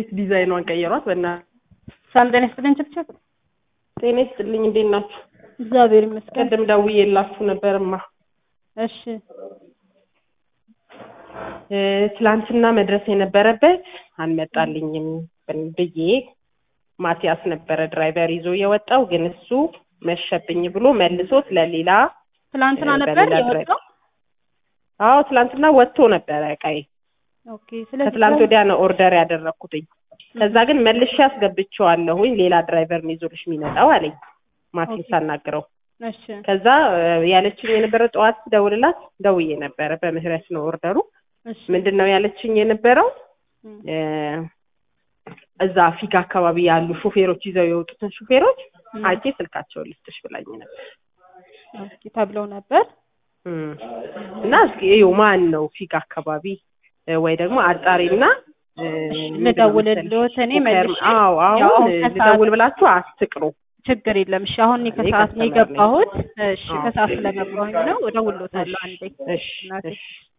እንዴት ዲዛይኗን ቀየሯት? በእናትህ ሰላም ጤና ይስጥልኝ ችብችብ። ጤና ይስጥልኝ። እንዴት ናችሁ? እግዚአብሔር ይመስገን። ቅድም ደውዬላችሁ ነበርማ እሺ እ ትላንትና መድረስ የነበረበት አልመጣልኝም ብዬ ማቲያስ ነበረ ድራይቨር ይዞ የወጣው ግን እሱ መሸብኝ ብሎ መልሶት ለሌላ ትላንትና እ ነበር በሌላ የወጣው። አዎ ትላንትና ወጥቶ ነበረ እቃዬ ኦኬ። ስለዚህ ከትላንት ወዲያ ነው ኦርደር ያደረኩትኝ ከዛ ግን መልሼ አስገብቼዋለሁኝ ሌላ ድራይቨር ነው ይዞልሽ የሚመጣው አለኝ ማቲን ኦኬ። ሳናግረው እሺ ከዛ እ ያለችኝ የነበረ ጠዋት ደውልላት ደውዬ ነበረ በምህረት ነው ኦርደሩ እሺ ምንድን ነው ያለችኝ የነበረው እም፣ እ እዛ ፊጋ አካባቢ ያሉ ሾፌሮች ይዘው የወጡትን ሾፌሮች እም፣ አይቼ ስልካቸውን ልስጥሽ ብላኝ ነበር ኦኬ ተብለው ነበር። እም። እና እስኪ እዩ ማን ነው ፊጋ አካባቢ እ ወይ ደግሞ አጣሪና እ ምንድን ነው ልደውልልዎት እኔ መሰለሽ? መልሼ አዎ ያው አሁን አሁን ከሰዓት- ልደውል ብላችሁ አትቅሩ ችግር የለም። እሺ አሁን እኔ እኔ ከሰዓት ነው ከስተመር ነኝ። የገባሁት። እሺ አዎ። ከሰዓት ስለገባሁኝ ነው እደውልልዎታለሁ አንዴ እሺ እናቴ። እሺ